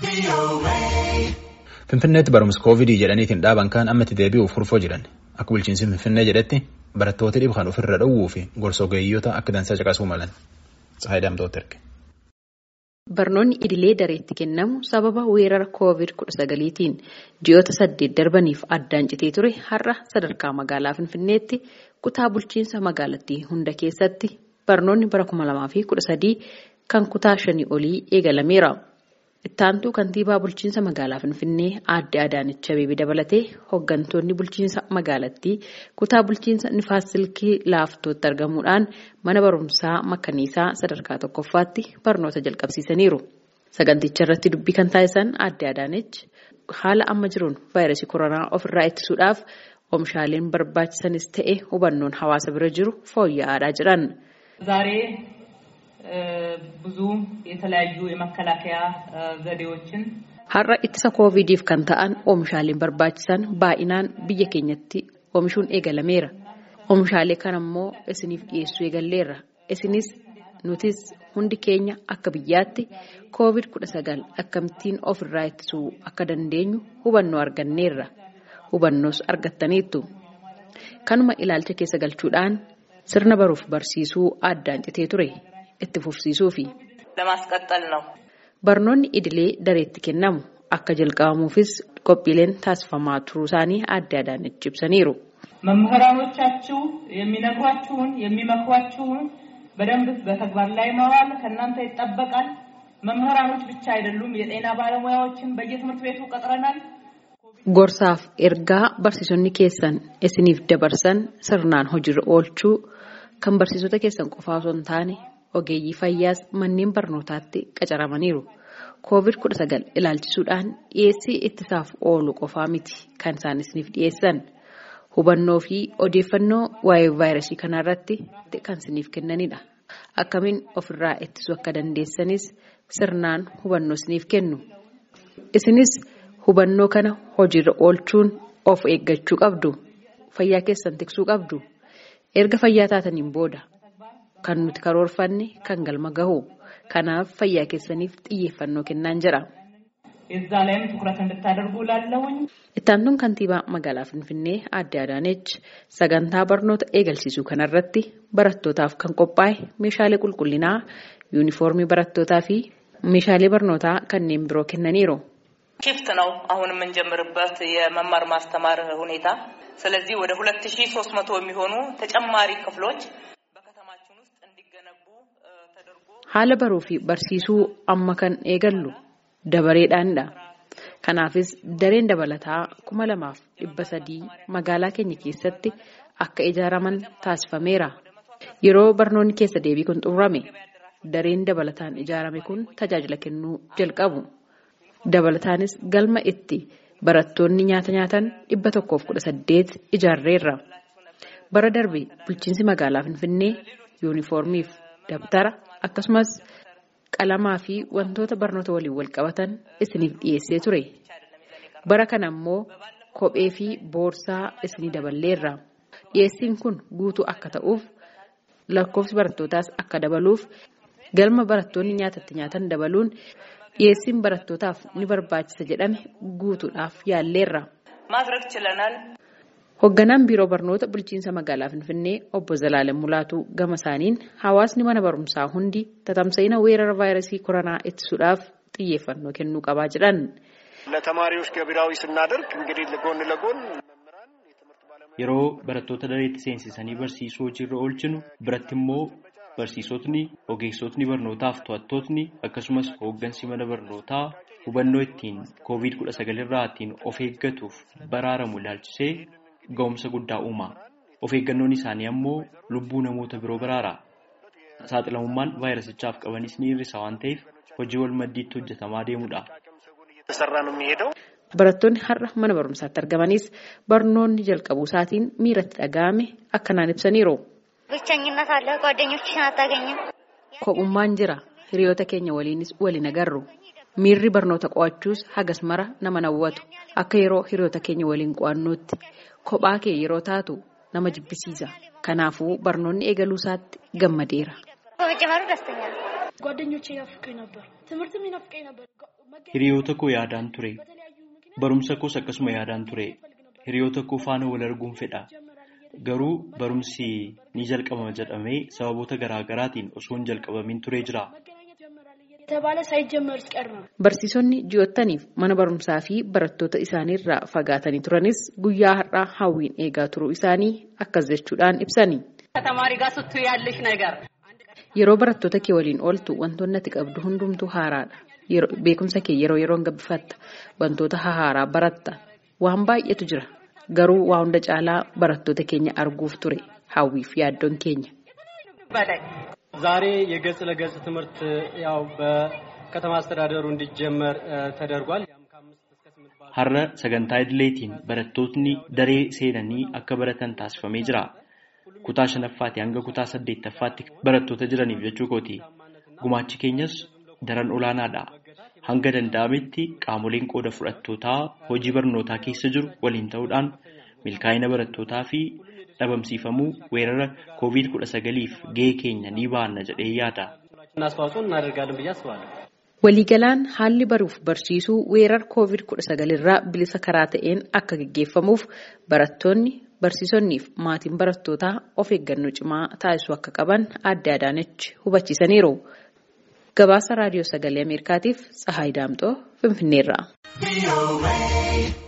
Finfinneetti barumsa koovidii jedhaniitiin dhaaban kaan ammatti deebi'uuf furfoo jiran akka bulchiinsi Finfinnee jedhetti barattoota dhibee kan ofirra dhowwuu fi gorsa ogeeyyoota akka dansaa caqasuu malan. Barnoonni idilee dareetti kennamu sababa weerara koovid kudha sagaliitiin ji'oota saddeet darbaniif addaan citee ture har'a sadarkaa magaalaa Finfinneetti kutaa bulchiinsa magaalattii hunda keessatti barnoonni bara kuma lamaa fi kudha sadii kan kutaa shanii olii eegalameera. Ittaantuu kantiibaa bulchiinsa magaalaa Finfinnee aadde Adaanech Abeebee dabalatee hooggantoonni bulchiinsa magaalattii kutaa bulchiinsa Nifaas Silkii laaftootti argamuudhaan mana barumsaa makkaniisaa sadarkaa tokkoffaatti barnoota jalqabsiisaniiru. Saganticha irratti dubbii kan taasisan aadde Adaanech haala amma jiruun vaayirasii koronaa ofirraa ittisuudhaaf oomishaaleen barbaachisanis ta'e hubannoon hawaasa bira jiru fooyya'aadhaa jiran. ብዙ የተለያዩ የመከላከያ ዘዴዎችን har'a ittisa koovidiif kan ta'an oomishaaleen barbaachisan baay'inaan biyya keenyatti oomishuun eegalameera oomishaalee kana immoo isiniif dhiyeessuu eegalleerra isinis nutis hundi keenya akka biyyaatti koovid kudha sagal akkamittiin ofirraa ittisuu akka dandeenyu hubannoo arganneerra hubannoos argattaniittu kanuma ilaalcha keessa galchuudhaan sirna baruuf barsiisuu addaan citee ture. itti fufsiisuufi. ለማስቀጠል ነው። Barnoonni idilee dareetti kennamu akka jalqabamuufis qophiileen taasifamaa turuu isaanii aadde Adaanech ibsaniiru. መምህራኖቻችሁ የሚነግሯችሁን የሚመክሯችሁን በደንብ በተግባር ላይ ማዋል ከእናንተ ይጠበቃል። መምህራኖች ብቻ አይደሉም፣ የጤና ባለሙያዎችን በየትምህርት ቤቱ ቀጥረናል። Gorsaaf ergaa barsiisonni keessan isiniif dabarsan sirnaan hojiirra oolchuu kan barsiisota keessan qofaa osoo hin taane ogeeyyii fayyaas manneen barnootaatti qacaramaniiru. Koovid kudha sagal ilaalchisuudhaan dhiyeessii ittisaaf oolu qofaa miti kan isaan isiniif dhiyeessan. Hubannoo fi odeeffannoo waa'ee vaayirasii kanarratti kan isiniif kennanidha. Akkamiin ofirraa ittisuu akka dandeessanis sirnaan hubannoo isiniif kennu. Isinis hubannoo kana hojiirra oolchuun of eeggachuu qabdu. Fayyaa keessan tiksuu qabdu. Erga fayyaa taataniin booda. Kan nuti karoorfanne kan galma gahu. Kanaaf fayyaa keessaniif xiyyeeffannoo kennaan jira. እዛ ላይም ትኩረት እንድታደርጉ ላለሁኝ Ittaantuun kantiibaa magaalaa Finfinnee aadde Adaanech sagantaa barnoota eegalsiisuu kanarratti barattootaaf kan qophaa'e meeshaalee qulqullinaa, yuunifoormii barattootaa fi meeshaalee barnootaa kanneen biroo kennaniiru. ሽፍት ነው አሁን የምንጀምርበት የመማር ማስተማር ሁኔታ። ስለዚህ ወደ ሁለት ሺ ሶስት መቶ የሚሆኑ ተጨማሪ ክፍሎች በከተማችን ውስጥ እንዲገነቡ ተደርጎ Haala baruu fi barsiisuu amma kan eegallu dabareedhaanidha. Kanaafis dareen dabalataa kuma lamaaf dhibba sadii magaalaa keenya keessatti akka ijaaraman taasifameera. Yeroo barnoonni keessa deebii kun xumurame dareen dabalataan ijaarame kun tajaajila kennuu jalqabu. Dabalataanis galma itti barattoonni nyaata nyaatan dhibba tokkoof kudha saddeet ijaarreerra. Bara darbe bulchiinsi magaalaa Finfinnee yuunifoormiif dabtara akkasumas qalamaa fi wantoota barnoota waliin wal qabatan isiniif dhiyeessee ture. Bara kana immoo kophee fi boorsaa isinii daballeerra. Dhiyeessiin kun guutuu akka ta'uuf lakkoofsi barattootaas akka dabaluuf galma barattoonni nyaatatti nyaatan dabaluun dhiyeessiin barattootaaf ni barbaachisa jedhame guutuudhaaf yaalleerra. ማድረግ ችለናል። Hoogganaan biiroo barnoota bulchiinsa magaalaa Finfinnee obbo Zalaaleen Mulaatuu gama isaaniin hawaasni mana barumsaa hundi tatamsa'ina weerara vaayirasii koronaa ittisuudhaaf xiyyeeffannoo kennuu qabaa jedhan. ለተማሪዎች ገቢራዊ ስናደርግ እንግዲህ ጎን ለጎን መምህራን የትምህርት ባለሙያ Yeroo barattoota dareetti seensisanii barsiisuu hojiirra oolchinu biratti immoo barsiisotni, ogeessotni barnootaaf to'attootni akkasumas hooggansi mana barnootaa hubannoo ittiin koovid kudha sagal irraa ittiin of eeggatuuf baraaramu ilaalchisee ga'umsa guddaa uuma. Of eeggannoon isaanii ammoo lubbuu namoota biroo baraara. Saaxilamummaan vaayirasichaaf qabanis ni hir'isa waan ta'eef hojii wal maddiitti hojjetamaa deemudha. እየተሰራ ነው የሚሄደው። Barattoonni har'a mana barumsaatti argamanis barnoonni jalqabuu isaatiin miiratti dhaga'ame akkanaan ibsaniiru. ብቸኝነት አለ። ጓደኞችሽን አታገኝም። Kophummaan jira. Hiriyoota keenya waliinis waliin agarru. Miirri barnoota qo'achuus hagas mara nama nawwatu. Akka yeroo hiriyoota keenya waliin qo'annootti kophaa kee yeroo taatu nama jibbisiisa. Kanaafuu barnoonni eegaluu isaatti gammadeera. በመጀመሩ ደስተኛ ነው። ጓደኞቼ ናፍቀኝ ነበር። ትምህርትም ይናፍቀኝ ነበር። Hiriyoota koo yaadaan ture. Barumsa koos akkasuma yaadaan ture. Hiriyoota koo faana wal arguun fedha. Garuu barumsi ni jalqabama jedhamee sababoota garaa garaatiin osoo hin jalqabamin turee jira. የተባለ ሳይጀመር ሲቀር ነው። Barsiisonni ji'oottaniif mana barumsaa fi barattoota isaaniirraa fagaatanii turanis guyyaa har'aa hawwiin eegaa turuu isaanii akkas jechuudhaan ibsani. ከተማሪ ጋር ስትይ ያለሽ ነገር Yeroo barattoota kee waliin ooltu wantoonni ati qabdu hundumtuu haaraadha. Beekumsa kee yeroo yeroon gabbifatta. Wantoota haaraa baratta. Waan baay'eetu jira. Garuu waa hunda caalaa barattoota keenya arguuf ture. Hawwiif yaaddoon keenya. በላይ ዛሬ የገጽ ለገጽ ትምህርት ያው በከተማ አስተዳደሩ እንዲጀመር ተደርጓል። ያም ከአምስት እስከ ስምንት ባሉ Har'a sagantaa idileetiin barattootni daree seenanii akka baratan taasifamee jira. Kutaa shanaffaatii hanga kutaa saddeettaffaatti barattoota jiraniif jechuu kooti. Gumaachi keenyas daran olaanaadha. Hanga danda'ametti qaamoleen qooda fudhattootaa hojii barnootaa keessa jiru waliin ta'uudhaan milkaa'ina barattootaa fi dhabamsiifamuu weerara COVID-19f gahee keenya ni baanna jedhee yaada. አስተዋጽኦ እናደርጋለን ብዬ አስባለሁ። Waliigalaan haalli baruuf barsiisuu weerara COVID-19 irraa bilisa karaa ta'een akka gaggeeffamuuf barattoonni, barsiisonnii fi maatiin barattootaa of eeggannoo cimaa taasisuu akka qaban adda Adaanech hubachiisaniiru. Gabaasa Raadiyoo Sagalee Ameerikaatiif Tsahaay Daamxoo Finfinneerraa.